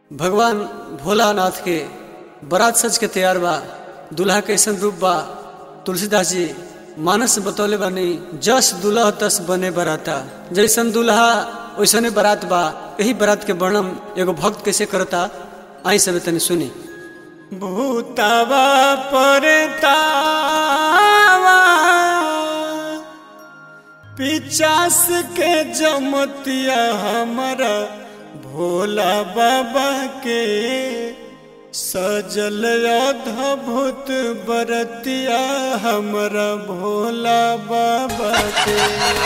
भगवान भोलानाथ के बारात सज के तैयार बा दूल्हा कैसन रूप बा तुलसीदास जी मानस में बतौले बानी जस दूल्हा तस बने बराता जैसन दूल्हा वैसने बारात बा यही बारात के वर्णन एगो भक्त कैसे करता आई सब तनी सुनी भूतावा परतावा पिचास के जमतिया हमारा भोला बाबा के सजल अद्भुत बरतिया हमारा भोला बाबा के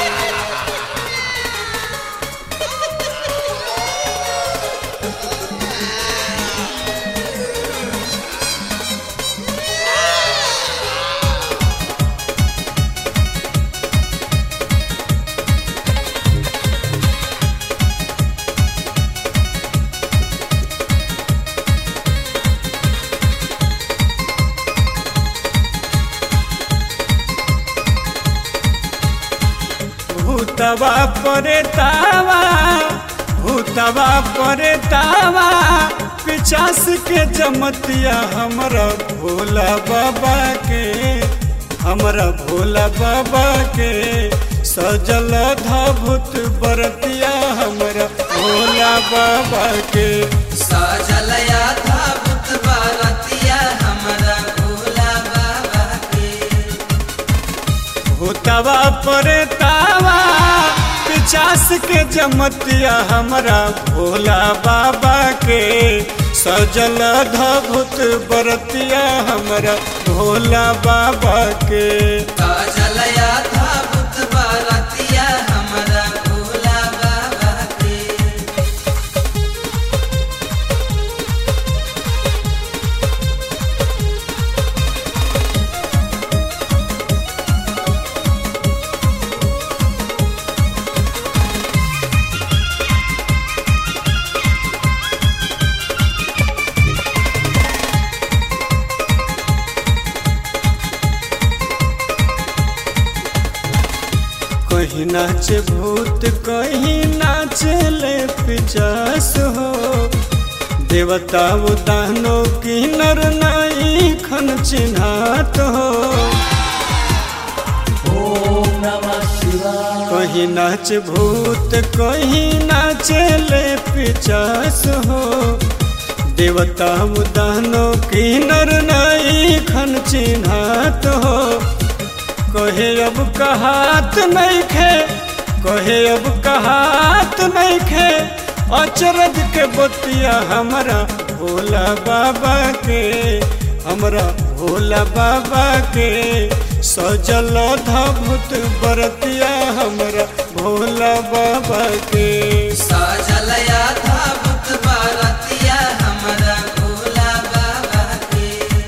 भूतवा परे तावा भूतवा परे तावा पिचास के जमतिया हमरा भोला बाबा के हमरा भोला बाबा के सजल धभूत बरतिया हमरा भोला बाबा के सजलया था बुत बारतिया हमरा भोला बाबा के भूतवा परे तावा पिचास के जमतिया हमरा भोला बाबा के सजल धभूत बरतिया हमरा भोला बाबा के सजलया था बुत बारतिया हमरा भोला बाबा के कहीं नाच भूत कहीं नाच ले पिचास हो देवता उदानो की नर नाई खन चिन्हात हो कहीं नाच भूत कहीं नाच ले पिचास हो देवता उदानो की नर नाई खन चिन्हात हो कहे अब कहात नहीं खे कहे अब कहात नहीं खे अचरज के बतिया हमरा भोला बाबा के हमरा भोला बाबा के सजल धभूत बरतिया हमरा भोला बाबा के सजलया था बुत बारतिया हमरा भोला बाबा के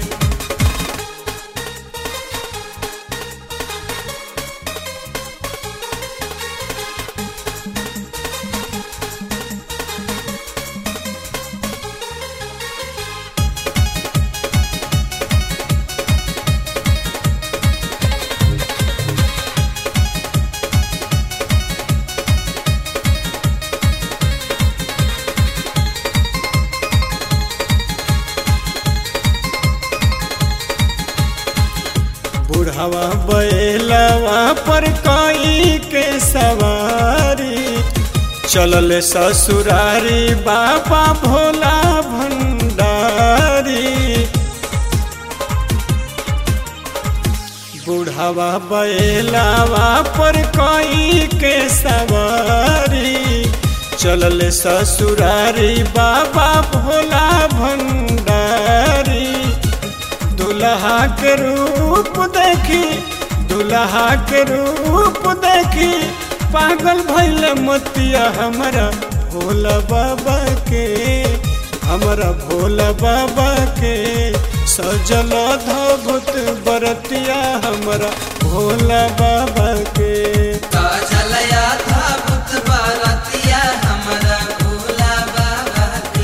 बुढ़ावा बैलवा पर कई के सवारी चलल ससुरारी बाबा भोला भंडारी बुढ़ावा बैलवा पर कई के सवारी चलल ससुरारी बाबा भोला भंडारी दुल्हा के रूप देखी दुल्हा के रूप देखी पागल भैल मतिया हमरा भोला बाबा के हमरा भोला बाबा के सजल धभूत बरतिया हमरा भोला बाबा के सजलया था बुत बारतिया हमरा भोला बाबा के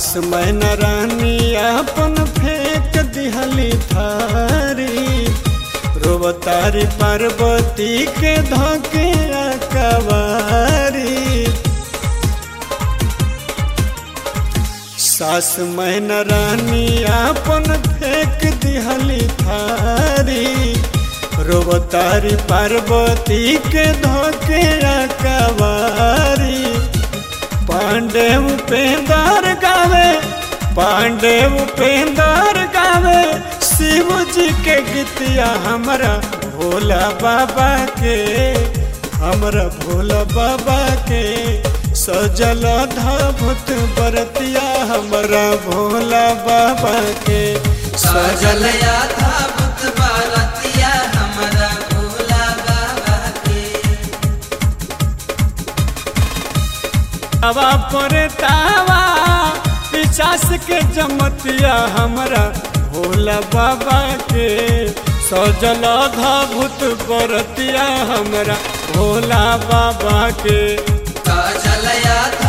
मैना रानी अपन फेंक दिहली थारी रोबतारी पार्वती के धोके कवारी सास मैना रानी अपन फेंक दिहली थारी रोबतारी पार्वती के धोके कवारी पांडे उपेंद्र गावे पांडे उपेंद्र गावे शिव जी के गीतिया हमरा भोला बाबा के हमरा भोला बाबा के सजल धभुत बरतिया हमरा भोला बाबा के सजल था बुत बारतिया हमरा भोला बाबा के तावा पर तावा पिचास के जमतिया हमरा भोला बाबा के सजल धभुत बरतिया हमरा भोला बाबा के सजल